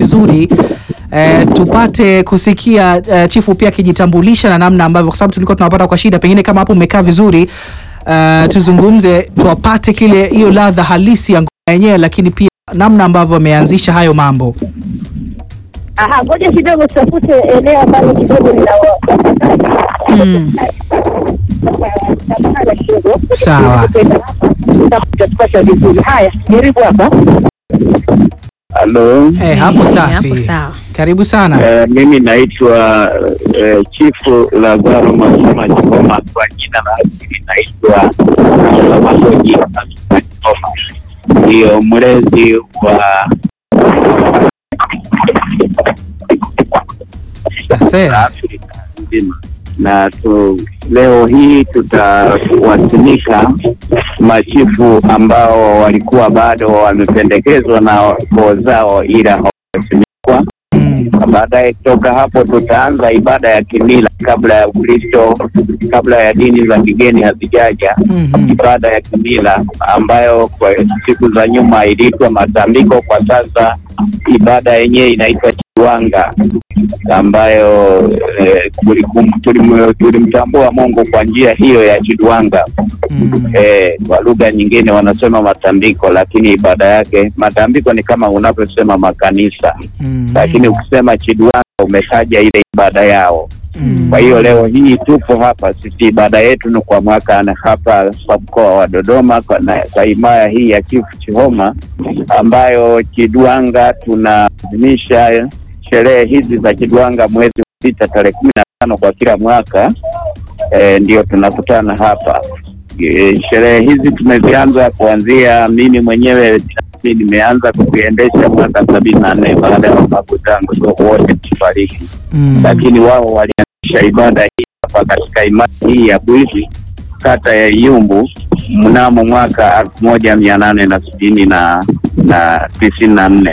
vizuri eh, tupate kusikia eh, chifu pia akijitambulisha na namna ambavyo, kwa sababu tulikuwa tunawapata kwa shida, pengine kama hapo umekaa vizuri eh, tuzungumze tuwapate kile hiyo ladha halisi ya ngoma yenyewe, lakini pia namna ambavyo ameanzisha hayo mambo. Aha, ngoja kidogo tutafute eneo ambalo kidogo lina Mm. Samahani kidogo. Sawa. Tutatupata vizuri. Haya, jaribu hapa. Halo, Eh, hapo Eh, safi. hapo sawa. Karibu sana. eh, mimi naitwa eh, Chifu Lazaro Masoma Chikoma, kwa jina la asili naitwa Masoji Masoma Chikoma, ndiyo mlezi wa Asante. Afrika nzima, na tu, leo hii tutawasilisha machifu ambao walikuwa bado wamependekezwa na koo zao ila hawajasimikwa Mm. na baadaye kutoka hapo tutaanza ibada ya kimila kabla ya Ukristo, kabla ya dini za kigeni hazijaja. Mhm. Ibada ya kimila ambayo kwa siku za nyuma iliitwa matambiko, kwa sasa ibada yenyewe inaitwa chiwanga, ambayo eh, tulikum- tulim- tulimtambua Mungu kwa njia hiyo ya chiwanga. Mm. Eh, kwa lugha nyingine wanasema matambiko, lakini ibada yake matambiko ni kama unavyosema makanisa Mm. lakini ukisema Chidwanga umetaja ile ibada yao. Mm. Kwa hiyo leo hii tupo hapa sisi, ibada yetu ni kwa mwaka na hapa kwa mkoa wa Dodoma kwa, na, kwa himaya hii ya Chifu Chihoma ambayo Chidwanga tunaadhimisha sherehe hizi za Chidwanga mwezi wa sita tarehe kumi na tano kwa kila mwaka e, ndio tunakutana hapa. E, sherehe hizi tumezianza kuanzia mimi mwenyewe binafsi nimeanza kuziendesha mwaka sabini na nne baada ya babu zangu wote kufariki Mm. lakini wao walianzisha ibada hii hapa katika imani hii ya Bwizi kata ya Iyumbu mnamo mwaka elfu moja mia nane na sitini na na tisini na nne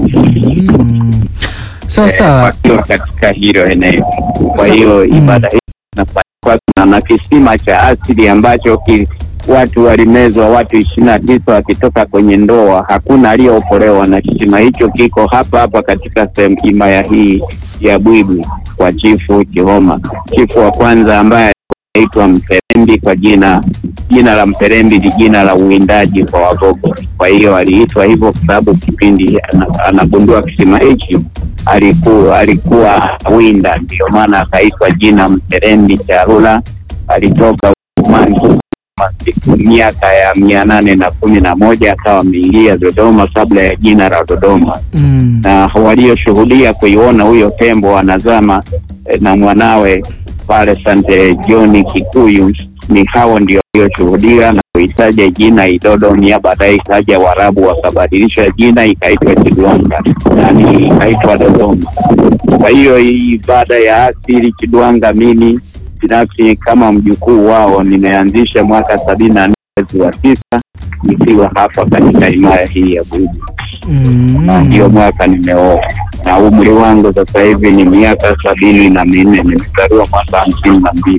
Mm. Sawa sawa. wakiwa katika hilo eneo. Kwa Sa- hiyo mm. ibada hii inafanywa na, na kisima cha asili ambacho ki, watu walimezwa watu ishirini na tisa wakitoka kwenye ndoa, hakuna aliyeokolewa, na kisima hicho kiko hapa hapa katika sehemu himaya hii ya Bwibwi kwa Chifu Chihoma. Chifu wa kwanza ambaye anaitwa Mperembi kwa jina jina la Mperembi ni jina la uwindaji kwa Wagogo. Kwa hiyo aliitwa hivyo kwa sababu kipindi ana- anagundua kisima hichi alikuwa alikuwa winda, ndio maana akaitwa jina Mperembi Charula. Alitoka Ujerumani miaka ya mia nane na kumi na moja akawa ameingia Dodoma kabla ya jina la Dodoma Mm. na walioshuhudia kuiona huyo tembo wanazama eh, na mwanawe pale Sante John Kikuyu ni hao ndio walioshuhudia na kuitaja jina Idodoni, baadaye ikaja Waarabu wakabadilisha jina ikaitwa Chidwanga, yani ikaitwa Dodoma. Kwa hiyo hii ibada ya asili Chidwanga, mimi binafsi kama mjukuu wao nimeanzisha mwaka sabini na nne mwezi wa tisa nikiwa hapa katika himaya hii ya Bugu na Mm. ndio mwaka nimeoa na umri wangu sasa hivi ni miaka sabini na minne nimezaliwa mwaka hamsini na mbili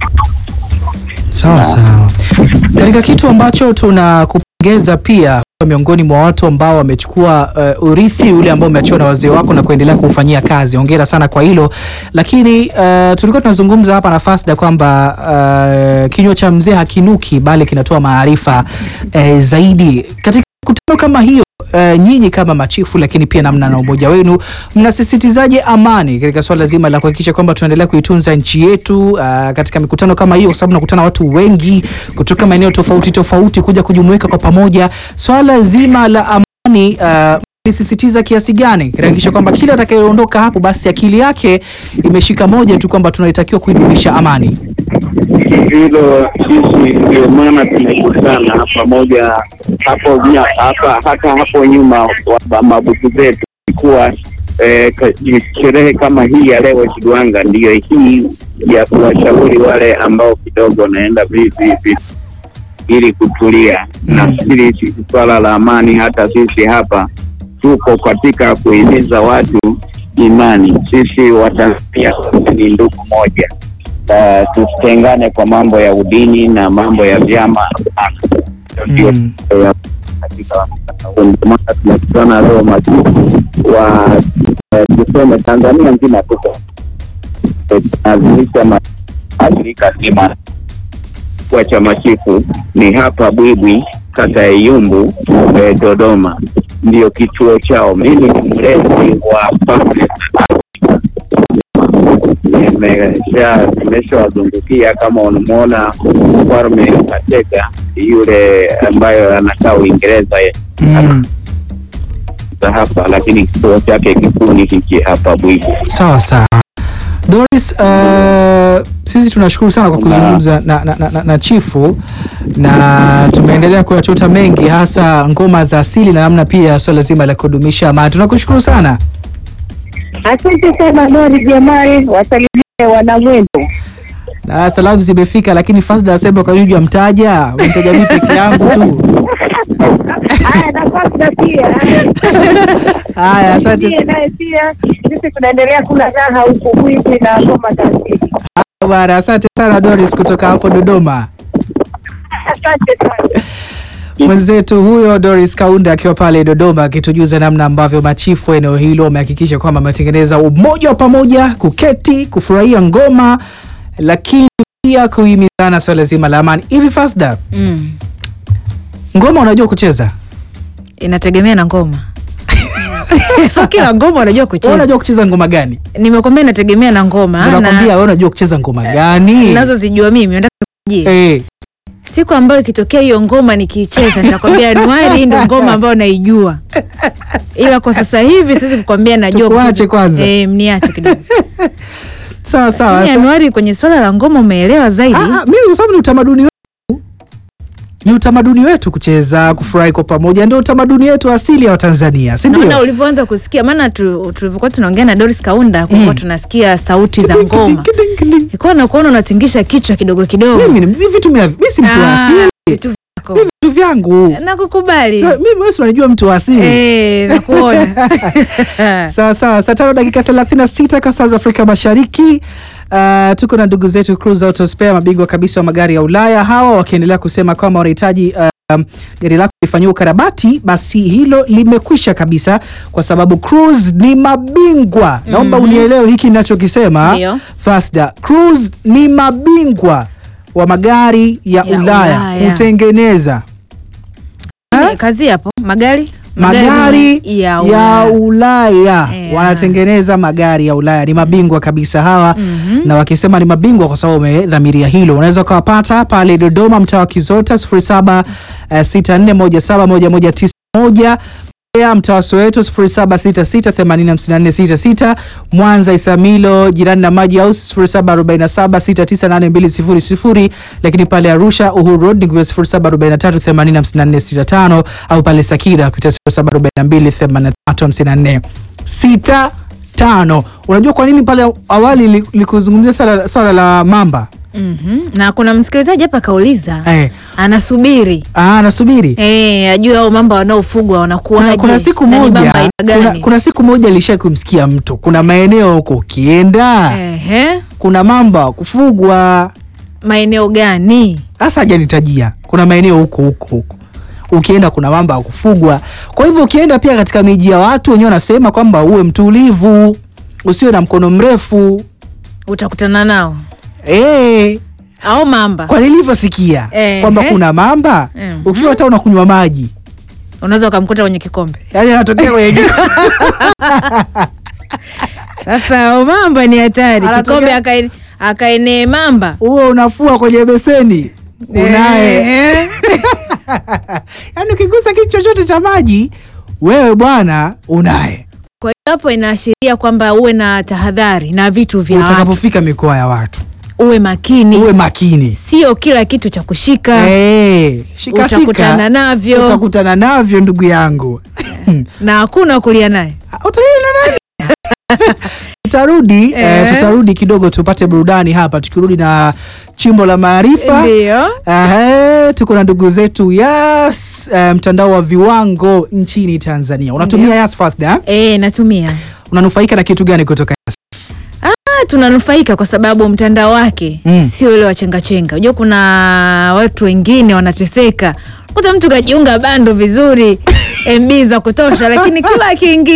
Sawa sawa. Katika kitu ambacho tunakupongeza pia kwa miongoni mwa watu ambao wamechukua uh, urithi ule ambao umeachiwa na wazee wako na kuendelea kuufanyia kazi. Hongera sana kwa hilo. Lakini uh, tulikuwa tunazungumza hapa na Fasda kwamba uh, kinywa cha mzee hakinuki bali kinatoa maarifa uh, zaidi. Katika mikutano kama hiyo uh, nyinyi kama machifu, lakini pia namna na umoja wenu, mnasisitizaje amani katika swala zima la kuhakikisha kwamba tunaendelea kuitunza nchi yetu uh, katika mikutano kama hiyo, kwa sababu nakutana watu wengi kutoka maeneo tofauti tofauti kuja kujumuika kwa pamoja. Swala zima la amani uh, lisisitiza kiasi gani katika kuhakikisha kwamba kila atakayeondoka hapo basi akili yake imeshika moja tu kwamba tunatakiwa kuidumisha amani. hilo sisi ndio maana tumekutana pamoja hapo nya- hapa hata hapo nyuma wa- mabutu zetu ilikuwa eh, ka- sherehe kama hii ya leo Chidwanga ndiyo hii ya kuwashauri wale ambao kidogo wanaenda vivi hivi ili kutulia Mm. nafikiri si- swala la amani hata sisi hapa tuko katika kuhimiza watu imani sisi watanzania ni ndugu moja uh, tusitengane kwa mambo ya udini na mambo ya vyama ndio Mm. eh, katika ndio maana tunakutana leo machifu wa eh, tuseme Tanzania nzima tuko eh, tunaadhimisha mashirika zima wa chama chifu ni hapa Bwibwi, kata ya Iyumbu, eh, Dodoma, ndio kituo chao. Mimi ni mlezi wa Falme nimesha nimeshawazungukia kama unamwona mfalme Katega yule ambayo anakaa Uingereza Mm. za hapa, lakini kituo chake kikuu ni hiki hapa Bwibwi. Sawa sawa. Doris, uh, sisi tunashukuru sana kwa kuzungumza na, na, na, na, na chifu na tumeendelea kuyachota mengi hasa ngoma za asili na namna pia swala zima la kudumisha amani. Tunakushukuru sana. Asante sana Nori Jamari, wasalimie wanamwendo. Na salamu zimefika, lakini Fasda asema kwa nini mtaja mtaja mimi peke yangu tu. Haya, nafasi pia Haya, asante Ndiye naye pia sisi tunaendelea kula raha huku Bwibwi na ngoma za asili. bwana, asante sana Doris kutoka hapo Dodoma. Asante sana. Mwenzetu huyo Doris Kaunda akiwa pale Dodoma akitujuza namna ambavyo machifu wa eneo hilo wamehakikisha kwamba wametengeneza umoja wa pamoja, kuketi, kufurahia ngoma, lakini pia kuhimizana swala zima la amani. Hivi Fasda, Mm. ngoma unajua kucheza? Inategemea na ngoma. so kila ngoma unajua Wewe kucheza. unajua kucheza ngoma gani? Nimekwambia inategemea na ngoma Nakwambia wewe unajua kucheza ngoma gani? nazozijua mimi. Nataka nikujie. Eh, Siku ambayo ikitokea hiyo ngoma nikiicheza nitakwambia Anuari ndio ngoma ambayo naijua. Ila kwa sasa hivi siwezi kukwambia najua. Tukuache kucheza. kwanza. Eh, mniache kidogo. sawa sawa. Yaani Sa- Anuari kwenye swala la ngoma umeelewa zaidi. Ah, ah, mimi kwa sababu ni utamaduni wetu, ni utamaduni wetu kucheza, kufurahi kwa pamoja, ndio utamaduni wetu asili ya Watanzania, si naona ndio? ulivyoanza kusikia maana tu- tulivyokuwa tunaongea na Doris Kaunda kulikuwa tunasikia sauti za ngoma Kiding, kiding. ilikuwa nakuona unatingisha kichwa kidogo kidogo Mimi ni ni vitu mimi mimi si mtu wa Ah, asili, vitu vyako. mimi vitu vyangu. nakukubali Sio, mimi wewe si unajua mtu wa asili. Eh, nakuona Sawa sawa, saa tano dakika 36 kwa saa za Afrika Mashariki. Uh, tuko na ndugu zetu Cruise Auto Spare, mabingwa kabisa wa magari ya Ulaya, hawa wakiendelea kusema kwamba wanahitaji uh, gari lako lifanyiwe ukarabati, basi hilo limekwisha kabisa, kwa sababu Cruise ni mabingwa. Naomba unielewe hiki ninachokisema. Ndio. Fasda, Cruise ni mabingwa wa magari ya, Ya Ulaya, Ulaya. kutengeneza Eh, kazi hapo magari magari ya ya Ulaya. Ulaya Yeah. wanatengeneza magari ya Ulaya, ni mabingwa kabisa hawa Mhm. na wakisema ni mabingwa kwa sababu wamedhamiria hilo. Unaweza ukawapata pale Dodoma, mtaa wa Kizota 0764171191 Mbeya, mtaa wa Soweto 0766805466 Mwanza Isamilo jirani na Maji House 0747698200 lakini pale Arusha Uhuru Road ni 0743805465 au pale Sakira kupitia 0742835465. Unajua kwa nini pale awali li- likuzungumzia swala, swala la mamba Mhm. na kuna msikilizaji hapa kauliza eh, anasubiri ah, nasubiri Eh, ajue au mamba wanaofugwa wanakuwaje kuna, kuna siku na ni moja mamba aina kuna, gani? kuna siku moja ilisha kumsikia mtu, kuna maeneo huko ukienda Ehe. kuna mamba wa kufugwa. maeneo gani Hasa hajanitajia, kuna maeneo huko huko huko ukienda kuna mamba wa kufugwa. Kwa hivyo ukienda pia katika miji ya watu wenyewe wanasema kwamba uwe mtulivu, usiwe na mkono mrefu utakutana nao eh, au mamba kwa nilivyosikia Ehe. kwamba kuna mamba Mhm. ukiwa hata unakunywa maji unaweza ukamkuta kwenye kikombe yani anatokea kwenye jiko. sasa mamba ni hatari Anatokea- kikombe akae- akaenee mamba huo unafua kwenye beseni unaye Ehe. yaani ukigusa kitu chochote cha maji wewe bwana unaye kwa hiyo hapo inaashiria kwamba uwe na tahadhari na vitu vya watu utakapofika mikoa ya watu uwe makini uwe makini sio kila kitu cha kushika Eh, shika utakutana shika navyo utakutana navyo ndugu yangu na hakuna kulia naye Utalia na nani? tutarudi eh, Eh. tutarudi kidogo tupate burudani hapa tukirudi na chimbo la maarifa ndio Ehe, tuko na ndugu zetu Yas eh, mtandao wa viwango nchini Tanzania. Unatumia Ndio. Yas Fast eh? e, natumia Unanufaika na kitu gani kutoka Yas? Ah, tunanufaika kwa sababu mtandao wake Mm. sio ile wachengachenga. Unajua kuna watu wengine wanateseka, kuta mtu kajiunga bando vizuri MB za kutosha, lakini kila akiingia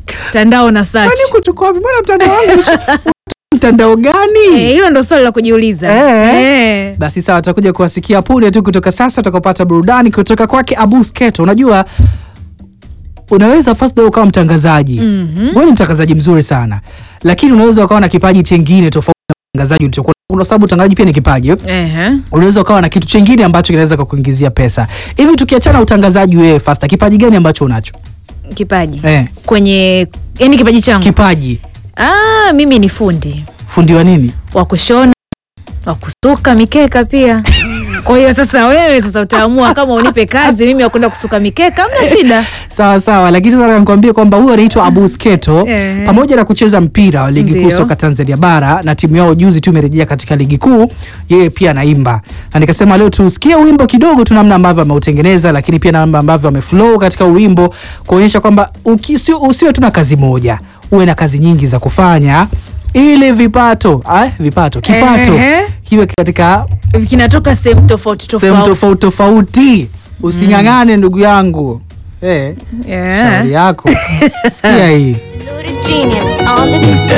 mtandao na search. Kwani kutoka wapi? Mbona mtandao wangu mtandao gani? Eh, hilo ndo swali la kujiuliza. Eh. Eh. Basi sawa, tutakuja kuwasikia punde tu kutoka sasa, utakapata burudani kutoka kwake Abu Sketo. Unajua, unaweza first day ukawa mtangazaji Mhm. wewe ni mtangazaji mzuri sana, lakini unaweza ukawa na kipaji chengine tofauti na mtangazaji ulichokuwa, kwa sababu utangazaji pia ni kipaji eh? Ehe. unaweza ukawa na kitu chengine ambacho kinaweza kukuingizia pesa. Hivi tukiachana utangazaji, wewe Fasta, kipaji gani ambacho unacho? Kipaji. Eh, Kwenye yani kipaji changu. kipaji Ah, mimi ni fundi fundi wa nini? wa kushona, wa kusuka mikeka pia. Kwa hiyo sasa wewe sasa utaamua kama unipe kazi mimi wakwenda kusuka mikeka, hamna shida. Sawa sawa, lakini sasa nikwambie kwamba huyu anaitwa Abu Sketo Eh. pamoja na kucheza mpira wa ligi kuu Ndio. soka Tanzania bara na timu yao juzi tu imerejea katika ligi kuu, yeye pia anaimba, na nikasema leo tusikie wimbo kidogo tu namna ambavyo ameutengeneza, lakini pia namna ambavyo ameflow katika wimbo kuonyesha kwamba uki- sio- usiwe tu na kazi moja, uwe na kazi nyingi za kufanya ili vipato ah, vipato kipato Ehe. kiwe katika Kinatoka sehemu tofauti sehemu tofauti. tofauti tofauti. Using'ang'ane ndugu yangu eh. Yeah. Shauri yako. Sikia hii. Loaded genius on the